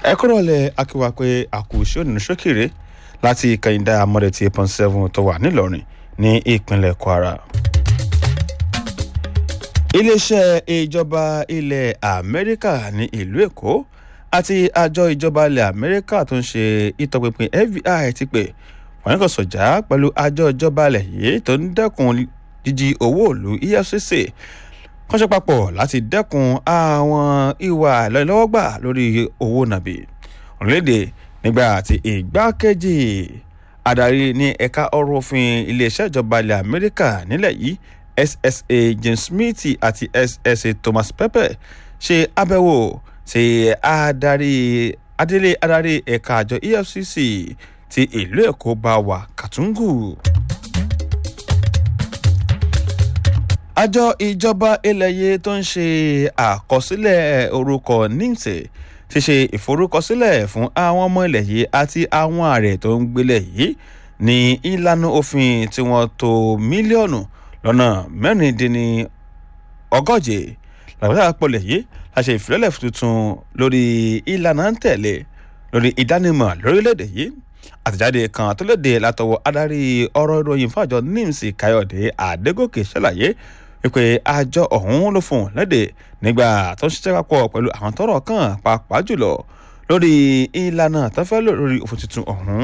ẹ kúrò lẹ akíwá pé àkùsí ònínú ṣókèrè láti kẹyìndà amọ̀dẹ̀ tí eight point seven tó wà nílọrin ní ìpínlẹ̀ kwara. iléeṣẹ́ ìjọba ilẹ̀ amẹ́ríkà ní ìlú èkó àti àjọ ìjọba ilẹ̀ amẹ́ríkà tó ń ṣe ìtọpinpin fbi ti pè wọ́n kò sọ̀jà pẹ̀lú àjọ ìjọba ilẹ̀ yìí tó ń dẹ́kun jíjí owó òlu efcc kọ́ṣẹ́ papọ̀ láti dẹ́kun àwọn ìwà ìlọ́wọ́gbà lórí owó nàbì orílẹ̀-èdè nígbà tí ìgbákejì adarí ní ẹ̀ka ọ̀rọ̀ òfin iléeṣẹ́ ìjọba ilẹ̀ amẹ́ríkà nílẹ̀ yìí ssa james smith àti ssa thomas pepper ṣe àbẹ̀wò sí adarí adélé adarí ẹ̀ka àjọ efcc ti ìlú èkó bá wà kàtúngù. àjọ ìjọba ilẹ̀ yìí tó ń ṣe àkọsílẹ̀ orúkọ nimse ti ṣe ìforúkọsílẹ̀ fún àwọn ọmọ ilẹ̀ yìí àti àwọn ààrẹ tó ń gbélé yìí ní ìlànà òfin tí wọ́n tó mílíọ̀nù lọ́nà mẹ́rìndínní ọgọ́je làbẹ́sà pọ̀lẹ̀ yìí la ṣe ìfilọ́lẹ̀ tuntun lórí ìlànà ń tẹ̀lé lórí ìdánimọ̀ lórílẹ̀‐èdè yìí àtẹ̀jáde kan tó léde látọwọ́ adarí ọ̀rọ̀ ìròyìn fàjọ nims káyọ̀dé àdégòkè ṣàlàyé wípé àjọ ọ̀hún ló fún un léde nígbà tó ń ṣiṣẹ́ papọ̀ pẹ̀lú àwọn tọrọ kan pàápàá jùlọ lórí ìlànà tó fẹ́ lò lórí òfin tuntun ọ̀hún.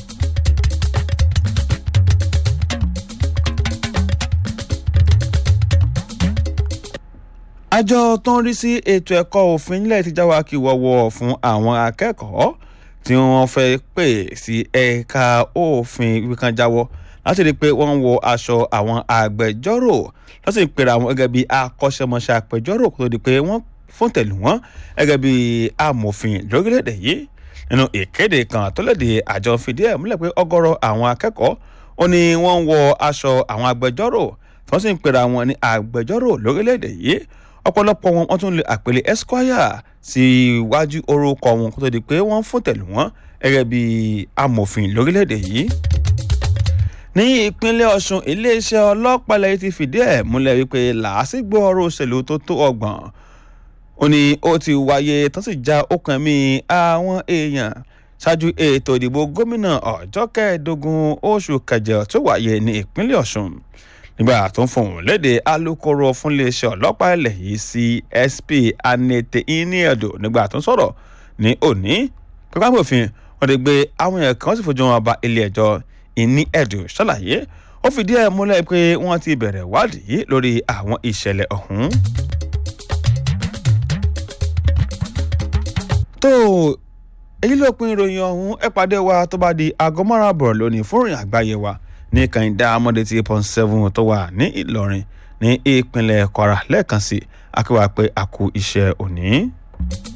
àjọ tó ń rí sí ètò ẹ̀kọ́ òfin nílẹ̀ ti jáwá kí wọ́wọ́ fún àwọn akẹ́kọ̀ọ́ tí wọ́n fẹ́ pè sí ẹ̀ka òfin wíkan jáwọ́ láti rí i pé wọ́n ń wọ aṣọ àwọn agbẹjọ́rò lọ́sì ń pera wọn gẹ́gẹ́ bí akọ́ṣẹ́mọṣẹ́ agbẹjọ́rò kó tó di pé wọ́n fún tẹ̀lé wọn gẹ́gẹ́ bí amòfin lórílẹ̀‐èdè yìí nínú ìkéde kan tó léde àjọ fìdí ẹ̀ múlẹ̀ pé ọgọ́rọ̀ àwọn akẹ́kọ̀ọ́ ó ní wọ́n ń wọ aṣọ àwọn agbẹjọ́rò tí wọ́n sì ń pera wọn ní agbẹjọ́rò lórílẹ̀‐èdè yìí ọ̀pọ̀lọpọ̀ wọn wọ́n tún lè àpèlé esquire sí iwájú orúkọ wọn kó tó di pé wọ́n fún tẹ̀lé wọn gẹ́gẹ́ bí amòfin lórílẹ̀‐èdè yìí. ní ìpínlẹ̀ ọ̀sùn iléeṣẹ́ ọlọ́pàá lẹ́yìn ti fìdí ẹ̀ múlẹ̀ wípé làásìgbò ọ̀rọ̀ òṣèlú tó tó ọgbọ̀n ó ní ó ti wáyé tó sì já okùn ẹ̀mí àwọn èèyàn ṣáájú ètò ìdìbò gómìnà ọjọ́ kẹẹ̀ẹ́dógún oṣù kẹjọ tó wáyé ní ìpínlẹ̀ ọ̀sùn nígbà tó ń fohùn léde alūkkóró fún iléeṣẹ́ ọlọ́pàá ilẹ̀ yìí csp anete iniedo nígbà tó ń sọ̀rọ̀ ní òní pípa òfin wọn ti gbé àwọn èèyàn kan sì fojú wọn ba ilé ẹjọ́ iniedo ṣàlàyé ó fìdí ẹ̀ múlẹ̀ pé wọ́n ti bẹ̀rẹ̀ wádìí lórí àwọn ìṣẹ̀lẹ̀ ọ̀hún. tó èyí ló pin ìròyìn ọ̀hún ẹ pàdé wa tó bá di aago márùn-ún àbọ̀ lónìí fún ìrìn àgbáyé wa ní kànìdá amọ̀dé tí eight point seven tó wà ní ìlọrin ní ìpínlẹ̀ kwara lẹ́ẹ̀kan sí akéwà pé a kú iṣẹ́ òní.